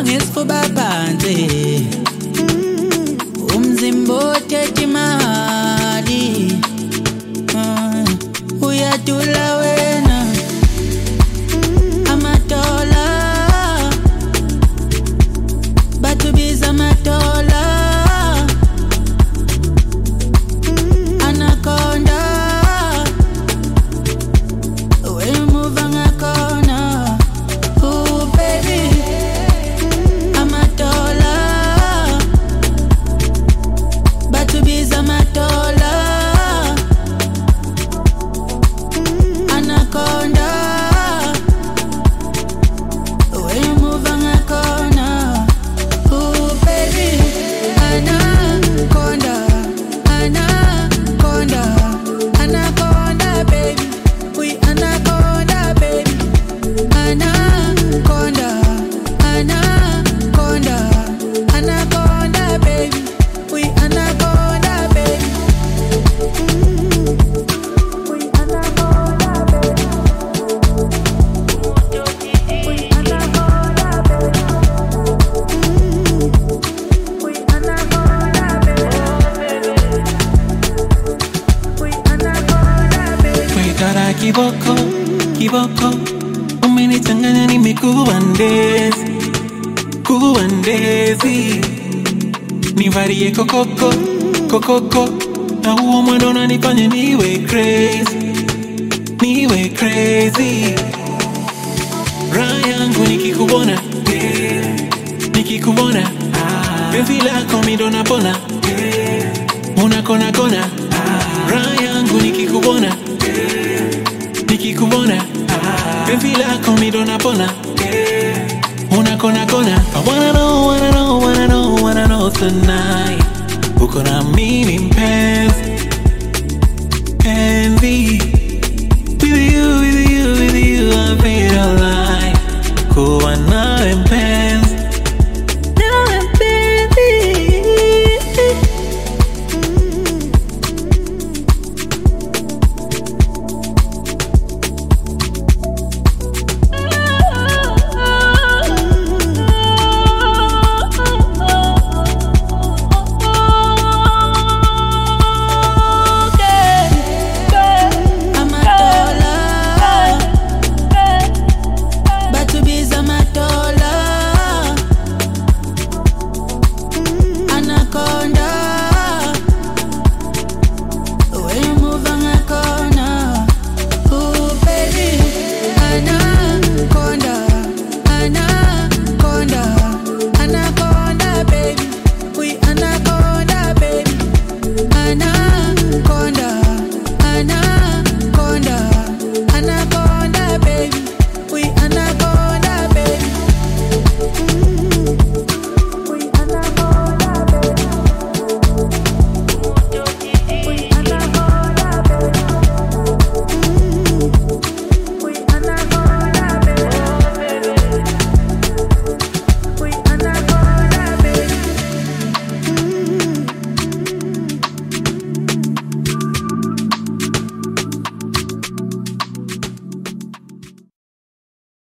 ngesifuba phansi umzimba othetha imali Ah, uyadula wena amatola batubiza amatola anaconda wemuva ngakhona Ooh, baby amatola batubiza amatola anaconda wemuva ngakhona Ooh, baby anaconda anaconda anaconda baby we anaconda baby anaconda anaconda anaconda baby we anaconda baby we anaconda baby we anaconda baby we anaconda baby we anaconda baby Wekara kiboko, kiboko Umenichanganya nimekuwa ndezi Kuwa ndezi Nivarie kokoko, kokoko Na huo mwendo unanifanya niwe crazy Niwe crazy Raha yangu nikikubona yeah. Nikikubona ah. Penzi lako mi ndo napona yeah. Unakona kona ah. Raha yangu nikikubona nikikubona penzi lako mi ndo napona unakona kona I wanna know, wanna know, wanna know, wanna know tonight uko na mimi mpenzi penzi with you, with you, with you I feel alive kuwa nawe mpenzi